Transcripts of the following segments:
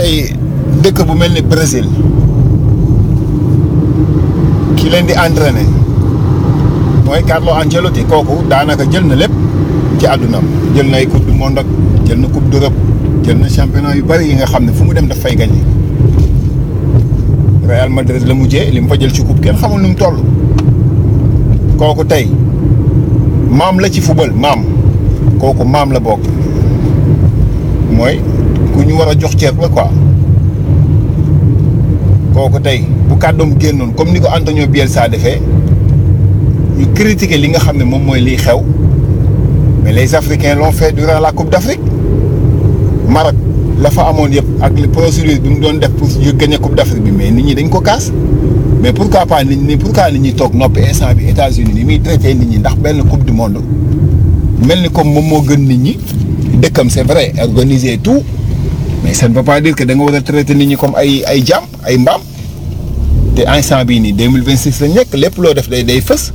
tey dëkk bu mel ni Brésil ki leen di entraîner mooy Carlo Ancelotti kooku daanaka jël na lépp ci àddunaam jël na ay coupe du monde ak jël na coupe d'Europe jël na championnat yu bari yi nga xam ne fu mu dem daf fay gagné Real Madrid la mujjee li mu fa jël ci coupe kenn xamul nu mu toll kooku tey maam la ci football maam kooku maam la bokk mooy ku ñu war a jox ceeb la quoi kooku tey bu kàddoom génnoon comme ni ko Antonio Bielsa defee ñu critiquer li nga xam ne moom mooy liy xew mais les Africains l'ont fait durant la Coupe d'Afrique Maroc la fa amoon yëpp ak les procédures bi mu doon def pour yu gagner Coupe d'Afrique bi mais nit ñi dañ ko kaas mais pourquoi pas nit ñi pourquoi nit ñi toog noppi instant bi États-Unis ni muy traité nit ñi ndax benn Coupe du monde mel ni comme moom moo gën nit ñi dëkkam c'est vrai organiser tout mais ça ne veut pas dire que da nga war a traiter nit ñi comme ay ay jaam ay mbaam te instant bii nii deux mille vingt six lañ nekk lépp loo def day day fës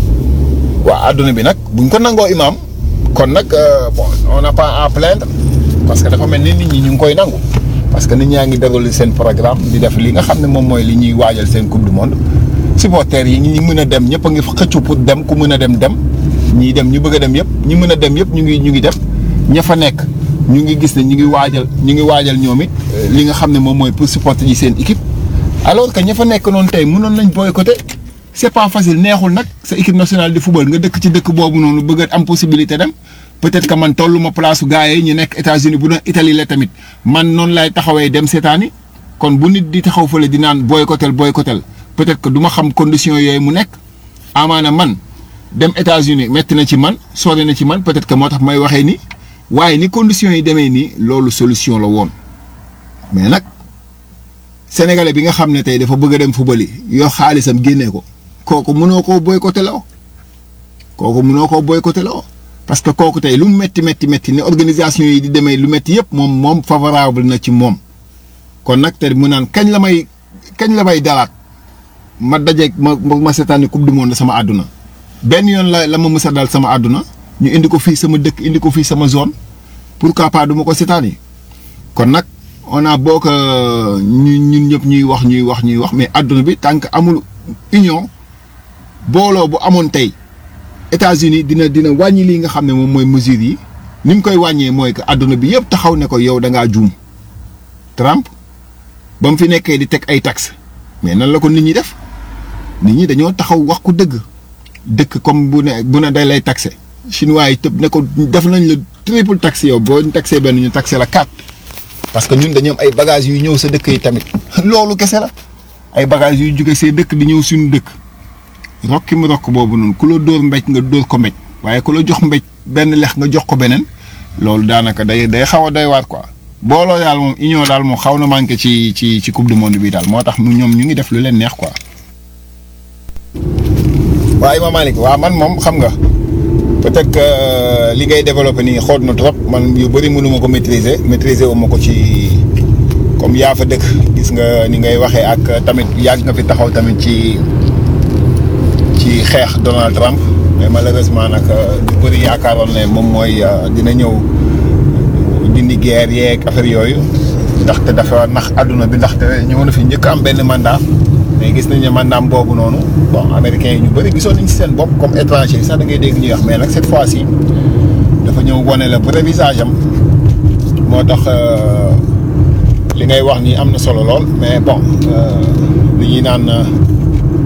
waa adduna bi nag buñ ko nangoo imaam kon nag bon on n'a pas à plaindre parce que dafa mel ni nit ñi ñu ngi koy nangu parce que nit ñaa ngi déroulé seen programme di def li nga xam ne moom mooy li ñuy waajal seen coupe du monde supporters yi ñi mën a dem ñëpp a ngi xëccu pour dem ku mën a dem dem ñii dem ñu bëgg a dem yëpp ñi mën a dem yëpp ñu ngi ñu ngi dem ña fa nekk ñu ngi gis ne ñu ngi waajal ñu ngi waajal ñoom it li nga xam ne moom mooy pour supporter ji seen équipe alors que ña fa nekk noonu tey mënoon nañ boycotter c'est pas facile neexul nag sa équipe nationale de football nga dëkk ci dëkk boobu noonu bëgg a am possibilité dem peut-être que man tollu ma place su gars yi ñu nekk États-Unis bu doon Italie la tamit man noonu lay taxawee dem seetaani kon bu nit di taxaw fële di naan boycottel boycottel peut-être que du ma xam conditions yooyu mu nekk amaana man dem États-Unis metti na ci man sori na ci man peut-être que moo tax may waxee ni waaye ni conditions yi demee nii loolu solution la woon mais nag sénégalais bi nga xam ne tey dafa bëgg a dem football yi yoo xaalisam génnee ko kooku mënoo koo boycotté la kooku mënoo koo boycotté la parce que kooku tey lu mu métti métti métti ni organisation yi di demee lu métti yëpp moom moom favorable na ci moom kon nag te mu naan kañ la may kañ la may dalaat ma dajeeg ma ma seetaani coupe du monde sama àdduna benn yoon la la ma mës a dal sama àdduna ñu indi ko fii sama dëkk indi ko fii sama zone pourquoi pas du ma ko seetaani kon nag on a boo ko ñu ñun ñëpp ñuy wax ñuy wax ñuy wax mais àdduna bi tant que amul union booloo bu amoon tey États-Unis dina dina wàññi lii nga xam ne moom mooy mesures yi ni mu koy wàññee mooy que àdduna bi yëpp taxaw ne ko yow da ngaa juum Trump ba mu fi nekkee di teg ay taxes mais nan la ko nit ñi def nit ñi dañoo taxaw wax ko dëgg dëkk comme bu ne bu ne day lay taxé chinois yi tëb ne ko def nañ la triple taxe yow boo taxé benn ñu taxé la quatre parce que ñun dañoo am ay bagages yuy ñëw sa dëkk yi tamit loolu kese la ay bagages yuy jóge see dëkk di ñëw suñu dëkk rokki mu rokk boobu noonu ku la dóor mbéj nga dóor ko mbéj waaye ku la jox mbéj benn lex nga jox ko beneen loolu daanaka day day xaw a doy waat quoi. booloo daal moom union daal moom xaw na manqué ci ci ci coupe du monde bi daal moo tax ñoom ñu ngi def lu leen neex quoi. waaye Imam Malick waaw man moom xam nga peut-être que li ngay développé nii xool na trop man yu bëri mënuma ko maîtriser maîtriser wu ma ko ci comme yaa fa dëkk gis nga ni ngay waxee ak tamit yàgg nga fi taxaw tamit ci ci xeex Donald Trump mais malheureusement nag ñu bëri yaakaaroon ne moom mooy dina ñëw dindi guerre yeeg affaire yooyu ndaxte dafa nax àdduna bi ndaxte ñëw na fi njëkk am benn mandat. mais gis nañ ne mandaam boobu noonu bon américains yi ñu bëri gisoon nañ ci seen bopp comme étranger sax da ngay dégg ñuy wax mais nag cette fois-ci dafa ñëw wane la vrai visage am moo tax li ngay wax nii am na solo lool mais bon li ñuy naan